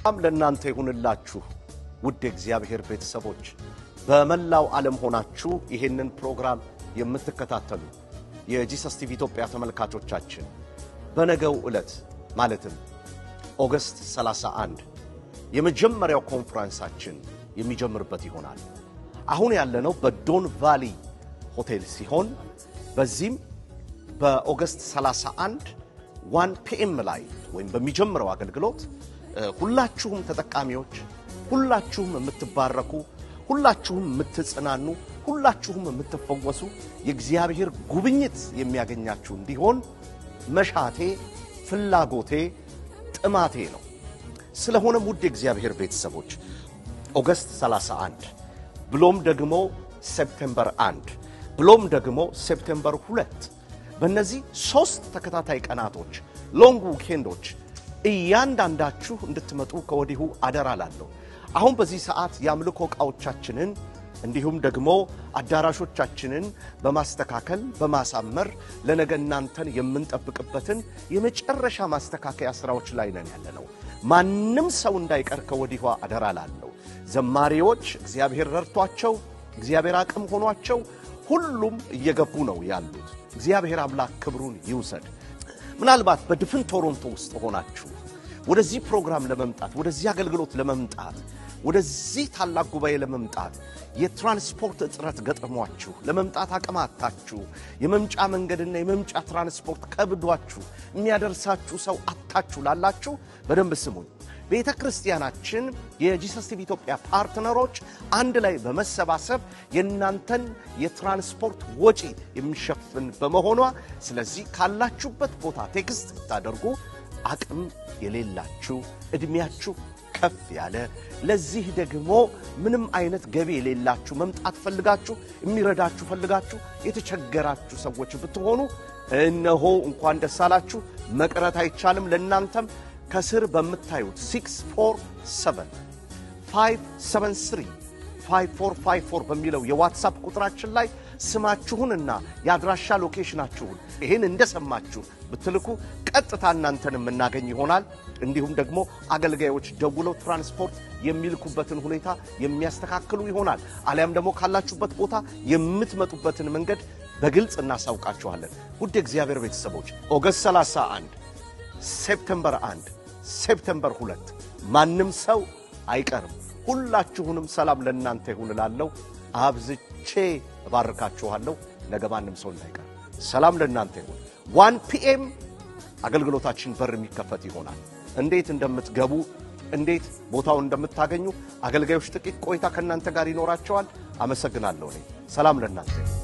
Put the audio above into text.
ሰላም ለእናንተ ይሁንላችሁ ውድ የእግዚአብሔር ቤተሰቦች በመላው ዓለም ሆናችሁ ይሄንን ፕሮግራም የምትከታተሉ የጂሰስ ቲቪ ኢትዮጵያ ተመልካቾቻችን በነገው ዕለት ማለትም ኦገስት 31 የመጀመሪያው ኮንፈረንሳችን የሚጀምርበት ይሆናል። አሁን ያለነው በዶን ቫሊ ሆቴል ሲሆን በዚህም በኦገስት 31 ዋን ፒኤም ላይ ወይም በሚጀምረው አገልግሎት ሁላችሁም ተጠቃሚዎች፣ ሁላችሁም የምትባረኩ፣ ሁላችሁም የምትጽናኑ፣ ሁላችሁም የምትፈወሱ የእግዚአብሔር ጉብኝት የሚያገኛችሁ እንዲሆን መሻቴ፣ ፍላጎቴ፣ ጥማቴ ነው። ስለሆነም ውድ የእግዚአብሔር ቤተሰቦች ኦገስት 31 ብሎም ደግሞ ሴፕቴምበር 1 ብሎም ደግሞ ሴፕቴምበር 2 በእነዚህ ሦስት ተከታታይ ቀናቶች ሎንግ ዊኬንዶች እያንዳንዳችሁ እንድትመጡ ከወዲሁ አደራ ላለሁ። አሁን በዚህ ሰዓት የአምልኮ ዕቃዎቻችንን እንዲሁም ደግሞ አዳራሾቻችንን በማስተካከል በማሳመር ለነገ እናንተን የምንጠብቅበትን የመጨረሻ ማስተካከያ ሥራዎች ላይ ነን ያለነው። ማንም ሰው እንዳይቀር ከወዲሁ አደራ ላለሁ። ዘማሪዎች እግዚአብሔር ረድቷቸው እግዚአብሔር አቅም ሆኗቸው ሁሉም እየገቡ ነው ያሉት። እግዚአብሔር አምላክ ክብሩን ይውሰድ። ምናልባት በድፍን ቶሮንቶ ውስጥ ሆናችሁ ወደዚህ ፕሮግራም ለመምጣት ወደዚህ አገልግሎት ለመምጣት ወደዚህ ታላቅ ጉባኤ ለመምጣት የትራንስፖርት እጥረት ገጥሟችሁ ለመምጣት አቅም አጥታችሁ የመምጫ መንገድና የመምጫ ትራንስፖርት ከብዷችሁ የሚያደርሳችሁ ሰው አጥታችሁ ላላችሁ በደንብ ስሙኝ። ቤተ ክርስቲያናችን የጂሰስ ቲቪ ኢትዮጵያ ፓርትነሮች አንድ ላይ በመሰባሰብ የእናንተን የትራንስፖርት ወጪ የሚሸፍን በመሆኗ ስለዚህ ካላችሁበት ቦታ ቴክስት ታደርጉ አቅም የሌላችሁ ዕድሜያችሁ ከፍ ያለ ለዚህ ደግሞ ምንም አይነት ገቢ የሌላችሁ መምጣት ፈልጋችሁ የሚረዳችሁ ፈልጋችሁ የተቸገራችሁ ሰዎች ብትሆኑ እነሆ እንኳን ደስ አላችሁ። መቅረት አይቻልም። ለእናንተም ከስር በምታዩት 647 573 5454 በሚለው የዋትሳፕ ቁጥራችን ላይ ስማችሁንና የአድራሻ ሎኬሽናችሁን ይህን እንደሰማችሁ ብትልኩ ቀጥታ እናንተን የምናገኝ ይሆናል። እንዲሁም ደግሞ አገልጋዮች ደውለው ትራንስፖርት የሚልኩበትን ሁኔታ የሚያስተካክሉ ይሆናል። አሊያም ደግሞ ካላችሁበት ቦታ የምትመጡበትን መንገድ በግልጽ እናሳውቃችኋለን። ውድ የእግዚአብሔር ቤተሰቦች ኦገስት 31 ሴፕተምበር 1 ሴፕተምበር 2 ማንም ሰው አይቀርም። ሁላችሁንም ሰላም ለእናንተ ይሁን እላለሁ። አብዝቼ እባርካችኋለሁ። ነገ ማንም ሰው እንዳይቀር ሰላም ለእናንተ ይሁን። ዋን ፒኤም አገልግሎታችን በር የሚከፈት ይሆናል። እንዴት እንደምትገቡ እንዴት ቦታውን እንደምታገኙ አገልጋዮች ጥቂት ቆይታ ከእናንተ ጋር ይኖራቸዋል። አመሰግናለሁ። እኔ ሰላም ለእናንተ ይሁን።